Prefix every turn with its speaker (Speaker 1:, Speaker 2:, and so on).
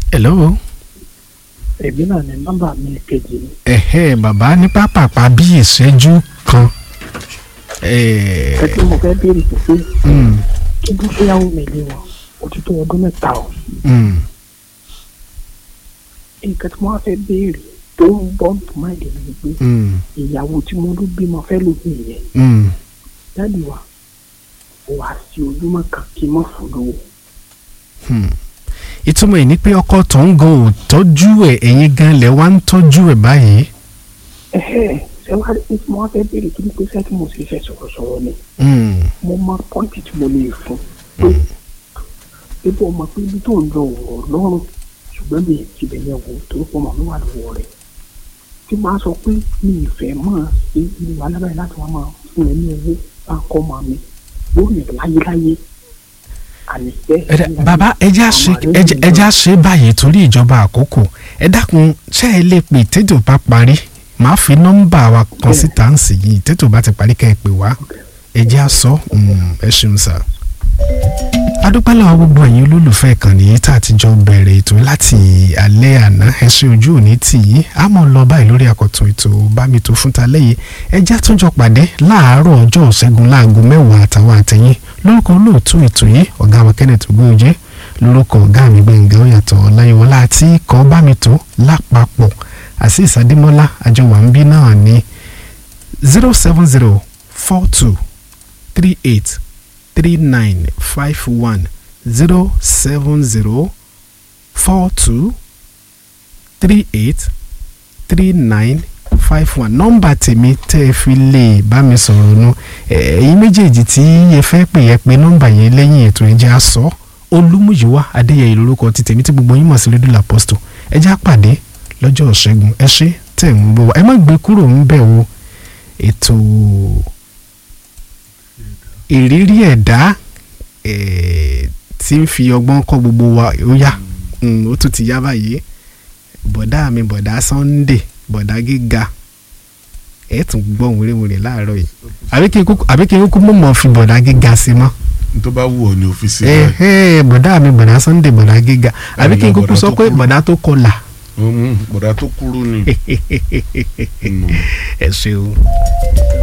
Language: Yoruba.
Speaker 1: hello.
Speaker 2: èmi náà ní nọ́mbà mi kejì ni
Speaker 1: ẹ̀hẹ́ bàbá ní pápápá bí ìṣẹ́jú kan.
Speaker 2: ẹ
Speaker 1: Eh,
Speaker 2: tí mo fẹ́ béèrè pé pé
Speaker 1: mm,
Speaker 2: kí ló fẹ́yàwó mi lé wọn ó ti tó ọdún mẹ́ta o
Speaker 1: mm,
Speaker 2: nǹkan tí mo wá fẹ́ béèrè tó ń bọ́ tó máa dé ni pé
Speaker 1: mm,
Speaker 2: ìyàwó tí mo ló bímọ fẹ́ ló bí yẹn
Speaker 1: mm.
Speaker 2: jáde wá wà sí ojúmọ́ kan kí n mọ̀ fún lówó
Speaker 1: ìtumọ̀ ẹ̀ ni pé ọkọ tó ń gan ò tọ́jú ẹ̀ ẹ̀yin gan lẹ̀ wá ń tọ́jú ẹ̀ báyìí.
Speaker 2: ẹ̀hẹ́ ṣé wàá rí tí mo wá fẹ́ béèrè kí ni pé sẹ́tí mo sì fẹ́ sọ̀rọ̀sọ̀rọ̀ ni
Speaker 1: Mm,
Speaker 2: mo mọ pọ́ǹtì tí mo lè fún pé ebi ọmọ pé ibi tó ń lọ wọ̀ lọ́rùn ṣùgbọ́n mi ti bẹ̀ yẹn wò tó pọ̀ mọ́ mi wà lọ́wọ́ rẹ̀ tí máa sọ pé mi ì fẹ́ máa ṣe ìlú alábàáyé láti wá máa fún ẹ ní owó bá ń kọ́ máa mi lórí ẹ̀ láyéláyé àníṣe.
Speaker 1: ẹ dá- bàbá ẹja ṣe ẹja- ẹja ṣe báyìí torí ìjọba àkókò ẹ dákun ṣé ẹ lè pè tètò bá parí màá fi nọ́mbà wa kan síta ń sì yìí tètò bá ti parí kẹ́ ẹ pè wá ẹja sọ mm, ẹ ṣeun sá. adúpẹ́ lọ́wọ́ gbogbo ẹ̀yin olólùfẹ́ ìkànnì yìí tá a ti jọ bẹ̀rẹ̀ ètò láti alẹ́ àná ẹ ṣe ojú òní tì í a mọ̀ lọ báyìí lórí àkọ́tún ètò bámitò fún ta lẹ́yìn ẹjẹ́ àtúnjọ pàdé láàárọ̀ ọjọ́ ṣẹ́gun láago mẹ́wàá àtàwọn àtẹ̀yìn lórúkọ olóòtú ètò yìí ọ̀gá wa Kenneth Ogúnjẹ́ lórúkọ ọ̀gá mi Gbẹ̀ngà Oyàtọ̀ Ọláyíwọlá àti ikọ̀ bámitò lápapọ̀ àti ìsàdémọ́lá àjọwà ń bí náà ní zero seven zero four two three eight three nine five one zero seven zero four two three eight three nine five one nọ́mbà tèmi tẹ́ ẹ fi lè bá mi sọ̀rọ̀ nu ẹ̀yin méjèèjì tí ẹ fẹ́ pè ẹ pé nọ́mbà yẹn lẹ́yìn ètò ẹ̀jẹ̀ àsọ olúmúyíwá adéyẹyẹ lórúkọ ti tèmi tí gbogbo yín mọ̀ sí rédíò làpọ́stò ẹ̀jẹ̀ àpàdé lọ́jọ́ ṣẹ́gun ẹ ṣé tẹ̀ ń bọ̀ wá ẹ má gbé kúrò ń bẹ̀ wo ètò ìrírí ẹ̀dá eh, tí ń fi ọgbọ́n kọ́ gbogbo wa ó yá Mm, ó tún ti yá báyìí bọ̀dá mi bọ̀dá Sunday bọ̀dá gíga ẹ̀ tún gbọ́ wúrewúre láàárọ̀ yìí àbí kí n kúkú àbí kí n kúkú mọ̀ mọ́ fi bọ̀dá gíga sí mọ́
Speaker 3: tó bá wù ọ́ ní ọ́fíìsì
Speaker 1: ẹ
Speaker 3: rẹ̀
Speaker 1: ẹ bọ̀dá mi bọ̀dá Sunday bọ̀dá gíga àbí kí n
Speaker 3: Bọ̀dá
Speaker 1: kúkú sọ
Speaker 3: tó
Speaker 1: pé
Speaker 3: kúrú.
Speaker 1: bọ̀dá tó kọlà
Speaker 3: bọ̀dá tó kúrú ni. Mm.
Speaker 1: ẹ ṣeun.